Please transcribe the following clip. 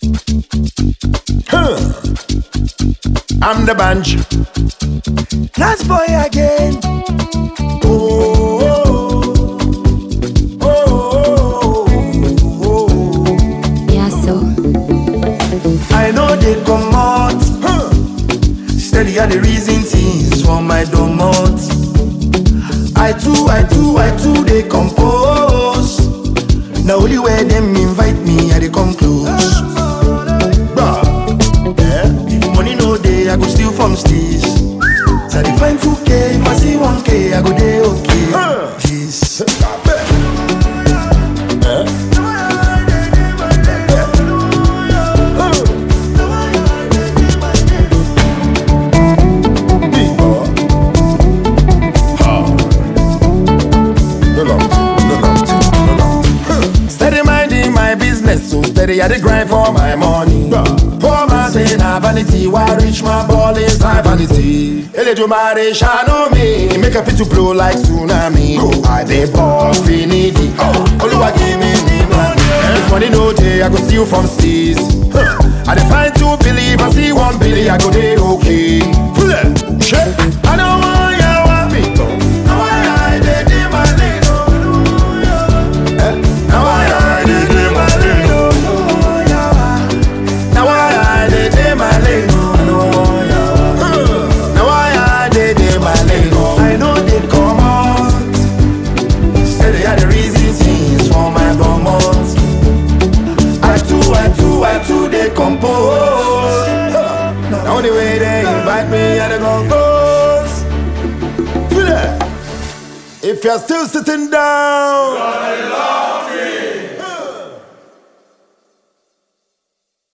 Huh. I'm the bunch. Last boy again. Oh, oh, oh, oh, oh. Yeah, so. I know they come out. Huh. Steady are the reason things for my domot. I too, I too, I too, they compose. Now only where them invite me, I they come close. Bruh, eh? If money no day, I go steal from steez. So I dey find 2K, if I see 1K, I go day okay. Jeez. Big boy. No long thing, no long thing, no long thing. Huh. Steady minding my business, so steady I dey grind for my money. Poor man say na vanity, why rich man ball is na vanity. Eledumare shine me, make a fit to blow like tsunami. I dey ball finity, Oluwa give me the money. If money no day, I go steal from steez. Huh. I dey find two billy, if I see one billy, I go dey okay. Full shit. I don't want ya want me. Now I dey dey my lane, oh. Eh, Now I dey dey my lane, oh. Now I dey dey my lane, oh. Huh. Now I dey dey my lane, oh. I know they come out. Say they are the reason things for my bumot. I too, I too, I too, they compose. Now the way they invite me, I dey compose. Feel it? If you're still sitting down,